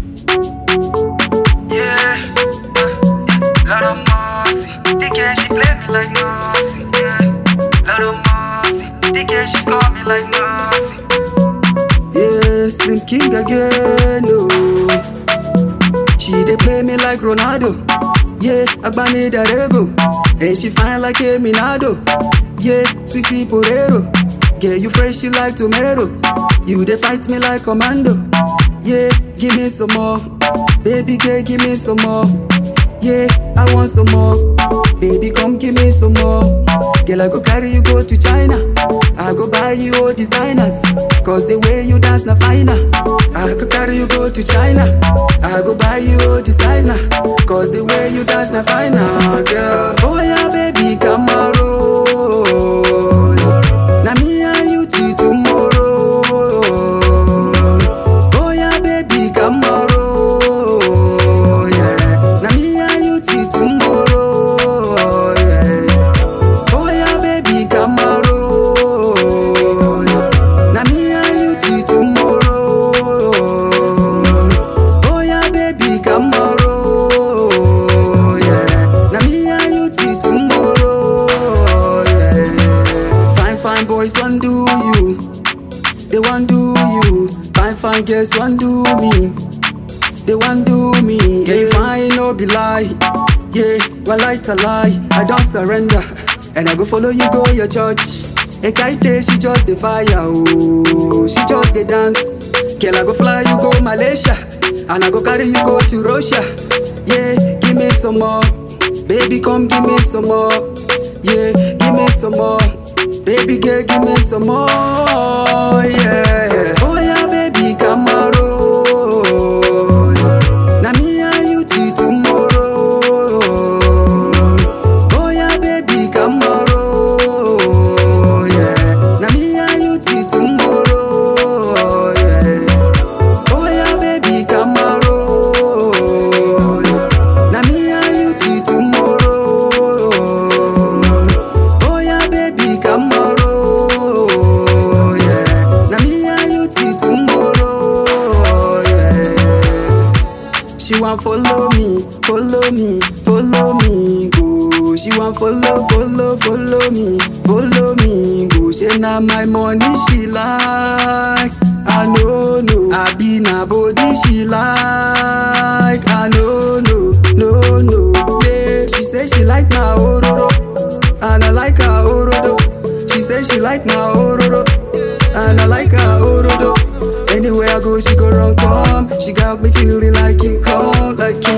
Yeah, uh, Lord of mercy. The girl she play me like mercy. Yeah, Lord of mercy. The girl she score me like mercy. Yeah, Slim King again, no. She dey play me like Ronaldo. Yeah, Agbani Darego. And she fine like a Minado. Yeah, sweetie Porero. Girl, you fresh, you like tomato. You dey fight me like commando. Yeah, give me some more. Baby girl, give me some more. Yeah, I want some more. Baby, come give me some more. Girl, I go carry you go to China. I go buy you all designers. Cause the way you dance na finer. I go carry you go to China. I go buy you all designer. Cause the way you dance na finer, girl. Oh yeah, baby, come on. roll. Na me and you till tomorrow. Oh yeah, baby, come on. roll. Yeah. Na me and you till tomorrow. Yeah. Oh yeah, baby, come on. roll. Na me and you till tomorrow. Oh yeah, baby, come on. roll. Yeah. Na me and you till tomorrow. Yeah. Fine, fine boys, want do you. They want do you. Fine, fine girls, want do me. They want do me. Yeah, you fine, no be lie. Yeah, well, I a lie. I don't surrender. And I go follow you, go your church. Ekaite, she just the fire. Oh, she just the dance. Girl, I go fly, you go Malaysia. And I go carry you go to Russia. Yeah, give me some more. Baby, come give me some more. Yeah, give me some more. Baby girl, give me some more. Yeah. Oh yeah, baby, come on. roll. Na me and you till tomorrow. Oh yeah, baby, come on. roll. Yeah. Na me and you till tomorrow. Yeah. Oh yeah, baby, come on. roll. Na me and you till tomorrow. Oh yeah, baby, come on. roll. Yeah. Na me and you till tomorrow. Yeah. She want follow me, follow me, follow me, go. She want follow, follow, follow me, follow me, go. She na my money she like. I know, no. I be na body she like. I know, no, no, no. Yeah, she say she like my ororo, and I like her orodo. She say she like my ororo, and I like her orodo. Anywhere I go, she go run come. She got me feeling like King Kong, like King